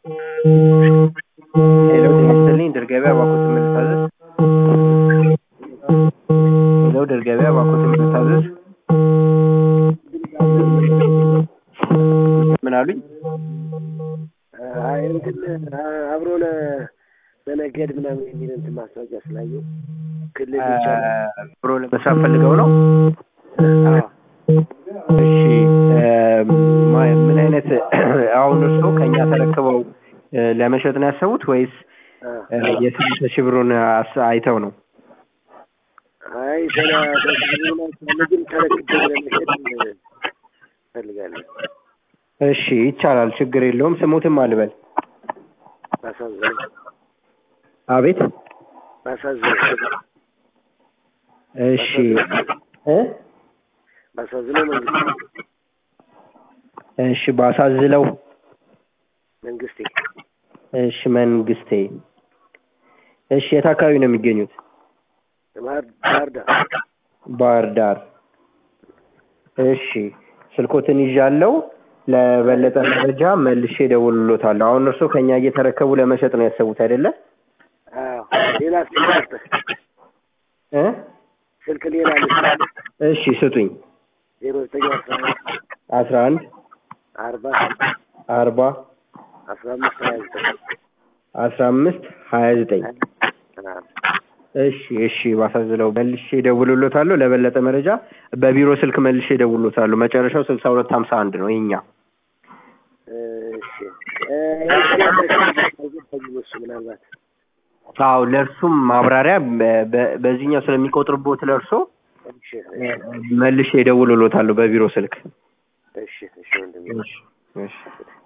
ሄሎ ጤና ይስጥልኝ ድር ገበያ እባክዎትን ምን ልታዘዝ? ሄሎ ድር ገበያ እባክዎትን ምን ልታዘዝ? ምን አሉኝ? አይ እንትን አብሮ ለመነገድ ምናምን የሚል እንትን ማስታወቂያ ስላየው ክልል ይቻላል። ብሮ ለመስራት ፈልገው ነው? እሺ ማ- ምን አይነት አሁን እርስዎ ከእኛ ተረክበው እ፣ ለመሸጥ ነው ያሰቡት ወይስ እ፣ የስንት ሺህ ብሩን አስ- አይተው ነው? አይ ገና በግብርና ግን ተረክቤ ለመሸጥ እፈልጋለሁ። እሺ ይቻላል፣ ችግር የለውም። ስሙትም አልበል። ባሳዝነው አቤት። ባሳዝነው እሺ እ ባሳዝነው መንግስቴ እሺ ባሳዝለው መንግስቴ እሺ መንግስቴ እሺ የት አካባቢ ነው የሚገኙት? ባህር ባህር ዳር ባህር ዳር እሺ ስልኮትን ይዣለው ለበለጠ መረጃ መልሼ እደውልልዎታለሁ አሁን እርስዎ ከእኛ እየተረከቡ ለመሸጥ ነው ያሰቡት አይደለ አዎ ሌላ ስልክ ልስጥህ እ ስልክ ሌላ ልስጥህ እሺ ስጡኝ ዜሮ ዘጠኝ አስራ አንድ አስራ አንድ አርባ አርባ አስራ አምስት ሀያ ዘጠኝ አስራ አምስት ሀያ ዘጠኝ አዎ። እሺ እሺ ባሳዝለው መልሼ እደውልልዎታለሁ ለበለጠ መረጃ በቢሮ ስልክ መልሼ እደውልልዎታለሁ መጨረሻው ስልሳ ሁለት ሀምሳ አንድ ነው የኛ እሺ እ፣ ያንተን አልገባኝም እሱ ምናልባት አዎ ለእርሱም ማብራሪያ በ- በ- በዚህኛው ስለሚቆጥርቦት ለእርሶ እሺ መልሼ እደውልልዎታለሁ በቢሮ ስልክ እሺ እሺ ወንድሜ እሺ እሺ